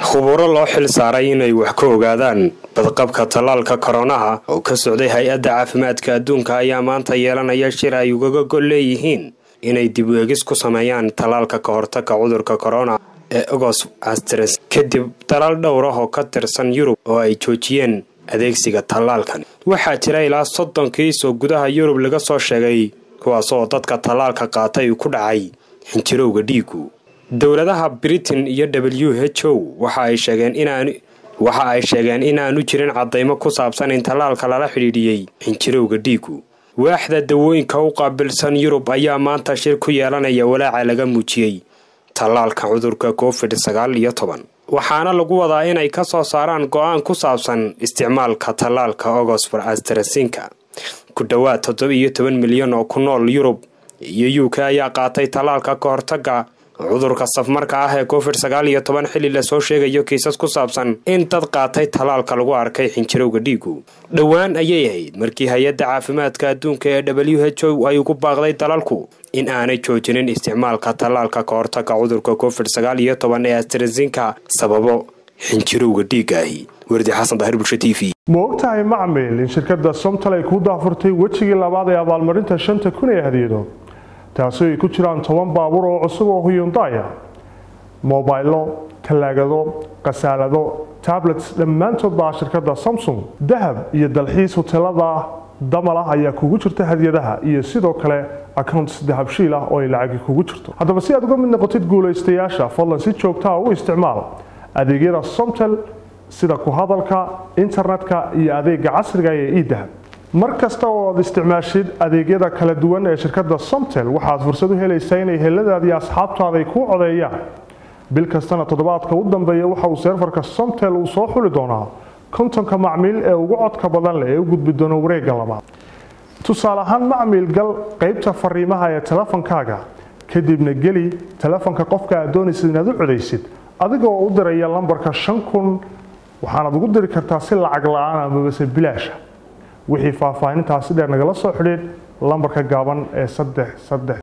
khuburo loo xil saaray inay wax ka ogaadaan badqabka tallaalka koronaha oo ka socday hay-adda caafimaadka adduunka ayaa maanta yeelanaya shir ay ugaga gol leeyihiin inay dib u egis ku sameeyaan tallaalka ka hortagga cudurka korona ee ogos astres kadib dalal dhowr ah oo ka tirsan yurub oo ay joojiyeen adeegsiga tallaalkan waxaa jira ilaa soddon kiis oo gudaha yurub laga soo sheegay kuwaas oo dadka tallaalka qaatay ku dhacay xinjirowga dhiigu dowladaha britain iyo w h o waxa ay sheegeen inaan waxa ay sheegeen inaanu jirin cadaymo ku saabsan in tallaalka lala xidhiidhiyey xinjirowga dhiigu waaxda dawooyinka u qaabilsan yurub ayaa maanta shir ku yeelanaya walaaca laga muujiyey tallaalka cudurka covid sagaal iyo toban waxaana lagu wadaa inay ka soo saaraan go-aan ku saabsan isticmaalka tallaalka ogosfor astrasinka ku dhowaad toddoba iyo toban milyan oo ku nool yurub iyo u k ayaa qaatay tallaalka ka hortagga cudurka safmarka ah ee covid sagaal iyo toban xilli lasoo sheegayo kiisas ku saabsan in dad qaatay tallaalka lagu arkay xinjirowga dhiigu dhowaan ayay ahayd markii hay-adda caafimaadka adduunka ee w h o ay ugu baaqday dalalku in aanay joojinin isticmaalka tallaalka ka hortagga cudurka covid sagaal iyo toban ee astrasinka sababo xinjirowga dhiigaahi wardi xasan daahir bulsho t v ma ogtahay macmil in shirkadda somtal ay ku daafurtay wejigii labaad ee abaalmarinta shanta kun ee hadiyado taasi ay ku jiraan toban baabuur oo cusub oo huyundaya mobaylo talaagado khasaalado tablets dhammaantood baa shirkadda samsung dahab iyo dalxiis hoteelada damalah ayaa kugu jirta hadiyadaha iyo sidoo kale accounts dahabshiil ah oo ay lacagi kugu jirto haddaba si aad uga mid noqotid guulaystayaasha fadlan si joogtaa u isticmaal adeegyada somtel sida ku hadalka internetka iyo adeega casriga ee edahab mar kasta oo aad isticmaashid adeegyada kala duwan ee shirkadda somtel waxaad fursad u helaysaa inay heladaadii asxaabtaada ay kuu codeeyaan bil kastana toddobaadka u dambeeya waxa uu seerfarka somtel uu soo xuli doonaa kontonka macmiil ee ugu codka badan leh ee u gudbi doona wareegga labaad tusaale ahaan macmiil gal qaybta fariimaha ee telefonkaaga kadibna geli telefonka qofka aad doonaysid inaad u codaysid adigoo u diraya lambarka shan kun waxaanaad ugu diri kartaa si lacag la-aan amabase bilaasha wixii faahfaahintaasi dheer nagala soo xidhiid lambarka gaaban ee saddex saddex